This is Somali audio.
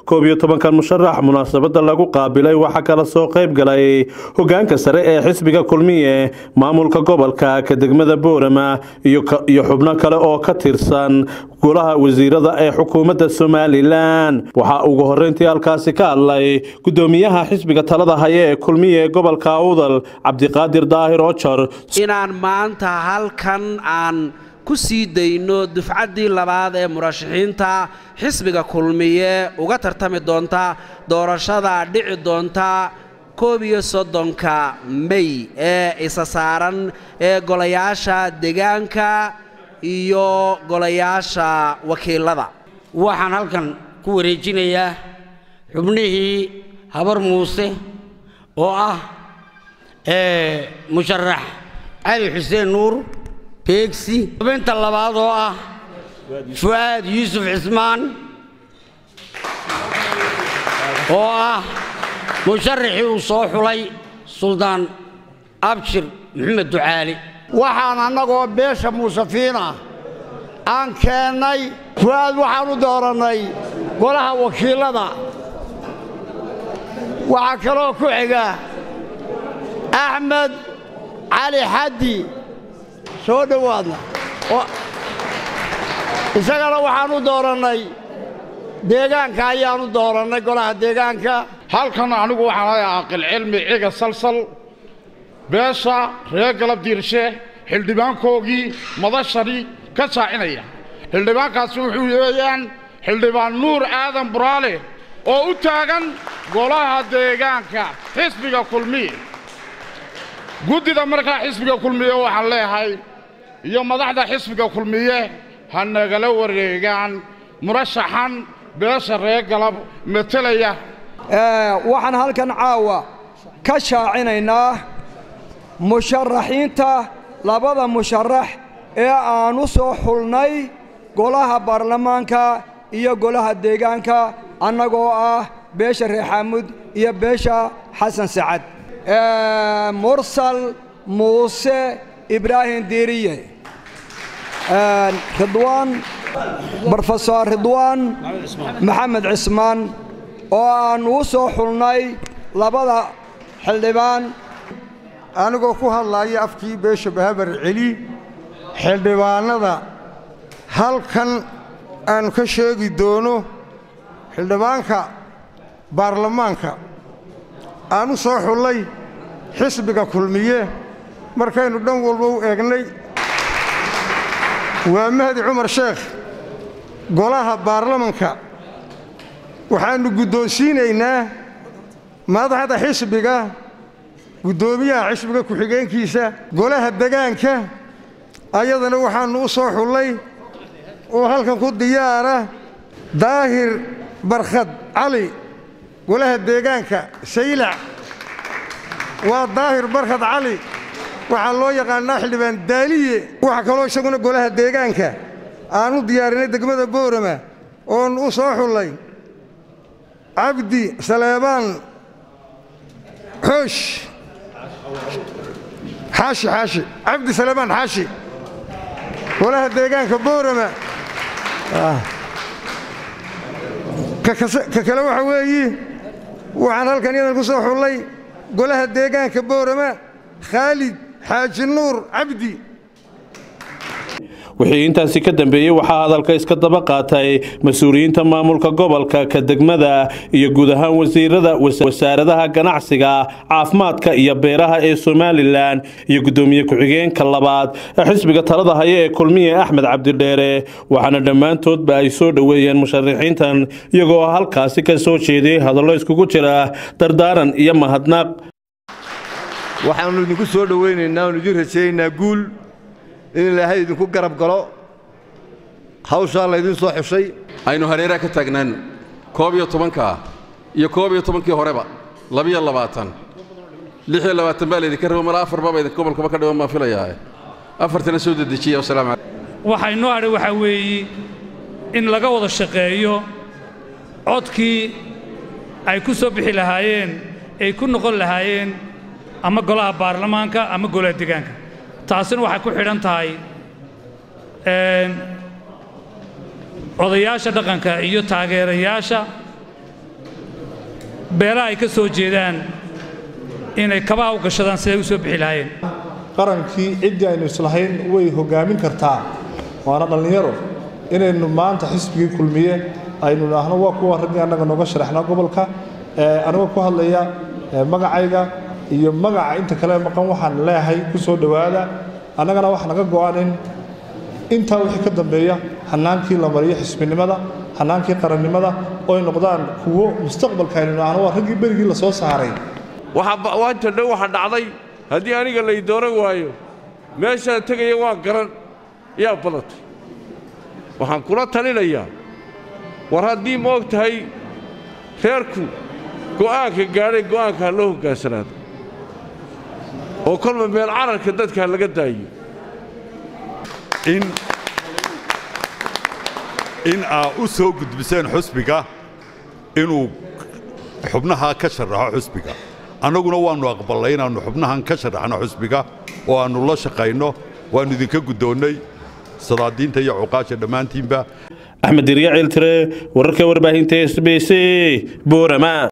koob iyo tobankan musharax munaasabada lagu qaabilay waxaa kala soo qayb galay hogaanka sare ee xisbiga kulmiye maamulka gobolka ka degmada boorama iyo xubno kale oo ka tirsan golaha wasiirada ee xukuumadda somalilan waxaa ugu horeyntii halkaasi ka hadlay gudoomiyaha xisbiga talada haya ee kulmiye ee gobolka awdal cabdiqaadir daahir ojar inaan maanta halkan aan ku sii dayno dufcaddii labaad ee murashaxiinta xisbiga kulmiye uga tartami doonta doorashada dhici doonta koob iyo soddonka mey ee isa saaran ee golayaasha deegaanka iyo golayaasha wakiilada waxaan halkan ku wareejinayaa xubnihii habar muuse oo ah musharax cali xuseen nuur beegsi xubinta labaad oo ah fu'aad yuusuf cismaan oo ah musharaxii uu soo xulay suldaan abshir maxamed ducaali waxaan annagoo beesha muusafiina aan keennay fu'aad waxaan u doorannay golaha wakiillada waxaa kaloo ku xiga axmed cali xaddi soo dhowaadna isagana waxaan u doorannay deegaanka ayaan u doorannay golaha deegaanka halkan anigu waxaan ahay caaqil cilmi ciga salsal beesha reer galab diirshe xildhibaankoogii madashani ka saacinaya xildhibaankaasi wuxuu weeyaan xildhibaan nuur aadan buraale oo u taagan golaha deegaanka xisbiga kulmiye guddida markaa xisbiga kulmiye waxaan leeyahay iyo madaxda xisbiga kulmiye ha nagala wareegaan murashaxan beesha reer galab metelaya waxaan halkan caawa ka shaacinaynaa musharaxiinta labada musharax ee aan u soo xulnay golaha baarlamaanka iyo golaha deegaanka annagoo ah beesha reer xaamud iyo beesha xasan sacad mursal muuse ibraahim diiriye ridwaan brofesor ridwaan maxamed cismaan oo aan uu soo xulnay labada xildhibaan anigoo ku hadlaaya afkii beesha bahabar celi xildhibaannada halkan aanu ka sheegi doono xildhibaanka baarlamaanka aan u soo xullay xisbiga kulmiye markaynu dhan walba u eegnay waa mahdi cumar sheekh golaha baarlamanka waxaannu guddoonsiinaynaa madaxda xisbiga guddoomiyaha xisbiga ku-xigeenkiisa golaha degaanka ayadana waxaannu u soo xullay oo halkan ku diyaara daahir barkhad cali golaha deegaanka saylac waa daahir barkhad cali waxaa loo yaqaannaa xildhibaan daaliye waxaa kaloo isaguna golaha deegaanka aan u diyaarinay degmada boorama oon u soo xullay cabdi saleebaan xoosh xaashi xaashi cabdi saleebaan xaashi golaha deegaanka boorama ka kale waxa weeyi waxaan halkan iyadan ku soo xullay golaha deegaanka boorama khaalid xaaji nuur cabdi wixii intaasi ka dambeeyey waxaa hadalka iska daba qaatay mas-uuliyiinta maamulka gobolka ka degmada iyo guud ahaan wasiirada wasaaradaha ganacsiga caafimaadka iyo beeraha ee somalilan iyo guddoomiye ku-xigeenka labaad ee xisbiga talada haya ee kulmiye axmed cabdidheere waxaana dhammaantoodba ay soo dhoweeyeen musharaxiintan iyagoo halkaasi ka soo jeediyey hadallo iskugu jira dardaaran iyo mahadnaq waxaannu idinku soo dhowaynaynaa oonu idin rajaynaynaa guul in ilaahay idinku garab galo hawshaa laydin soo xushay aynu hareeraha ka taagnaanno koob iyo tobankaa iyo koob iyo tobankii horeba labiyo labaatan lix iyo labaatan baa laydinka rabo mala afar baba idin gobolkaba ka dhiban baan filayaa afartana soo dedejiya wasalaamu calaykum waxaa inoo hadhay waxaa weeye in laga wada shaqeeyo codkii ay ku soo bixi lahaayeen ay ku noqon lahaayeen ama golaha baarlamaanka ama golaha deegaanka taasina waxay ku xidhan tahay odayaasha dhaqanka iyo taageerayaasha beelaha ay ka soo jeedaan inay kabaha u gashadaan siday u soo bixi lahaayeen qarankii ciddii aynu islahayn way hoggaamin kartaa waana dhallinyaro inaynu maanta xisbigii kulmiye aynu idhaahno waa kuwa raggii annaga nooga sharaxnaa gobolka anigoo ku hadlaya magacayga iyo magaca inta kale maqan waxaan leeyahay ku soo dhowaada annagana wax naga go'an in intaa wixii ka dambeeya hannaankii la mariyo xisbinimada hannaankii qarannimada oo ay noqdaan kuwo mustaqbalka aynu idhaahno waa raggii berigii la soo saaray waanta dhow waxa dhacday haddii aniga lay dooran waayo meeshaan tegaya waan garan yaa badatay waxaan kula talinayaa war haddii ma og tahay reerku go'aanka gaadhay go'aanka ha loo hoggaansanaado oo kolba meel cararka dadka ha laga daayo in aa u soo gudbiseen xusbiga inuu xubnaha ka sharaxo xusbiga annaguna waannu aqballay inaannu xubnahan ka sharaxno xusbiga oo aannu la shaqayno waannu idinka guddoonnay sadaadiinta iyo cuqaasha dhammaantiinba axmed dirya ciiltire wararka warbaahinta s b c boorama